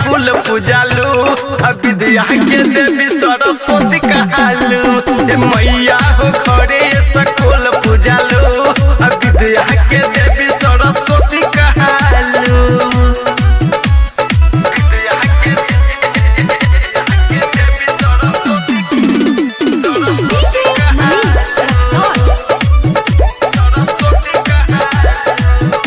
सकुल पूजालू आ विद्या के देवी सरस्वती कहालू ए मैया हो घरे सकुल पूजालू आ विद्या के देवी सरस्वती कहालू विद्या के के देवी Saraswati DJ Manish Raksol. Saraswati कहालू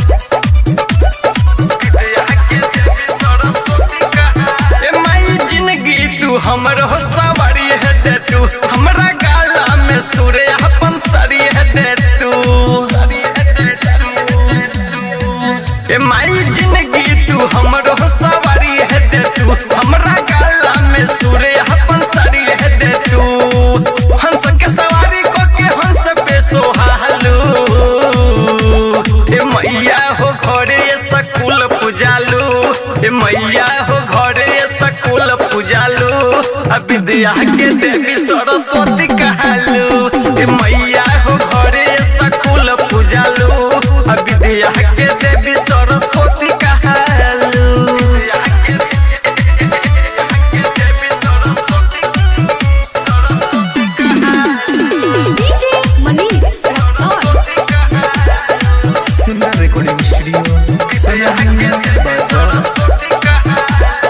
विद्या के देवी सरस्वती कहालू ए माई जिंदगी तू हमर हो सवारी है दे तू हमरा गाला में सुरे अपन सरी है दे तू ए माई जिंदगी तू हमर हो सवारी है दे तू हमरा गाला में सुरे अपन सरी है दे तू हंस के सवारी को के हंस पे सोहालू ए मैया हो घरे सकुल पूजालू ए मैया हो घरे सकुल पूजालू आ विद्या के देवी सरस्वती कहालू ए मैया हो घरे सकुल पूजालू आ विद्या के देवी सरस्वती कहालू विद्या के के देवी सरस्वती सरस्वती कहालू DJ Manish Raksol. Simran recording studio Sonaliya बाजार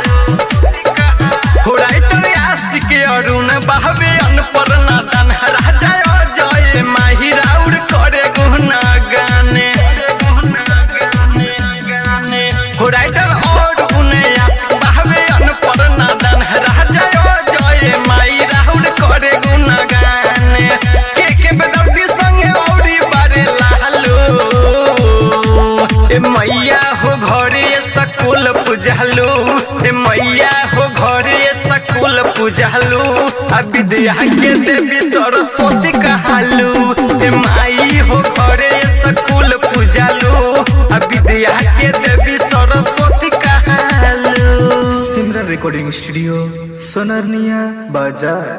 अरुण बहबे अनपर नादन राजा जय माही राउर करे गुना गाने हो राइटर और उन्हें आशिक बहबे अनपर नादन राजा जय माई राउर करे गुना गाने के के बेदर्दी संगे औरी बारे लालू ए मैया हो घरे सकुल पूजलू ए मैया हो घरे सकुल पूजलू आ विद्या के देवी सरस्वती कहालू ए माई हो घरे सकुल पूजलू आ विद्या के देवी सरस्वती कहालू सिमरन रिकॉर्डिंग स्टूडियो सोनालिया बाजार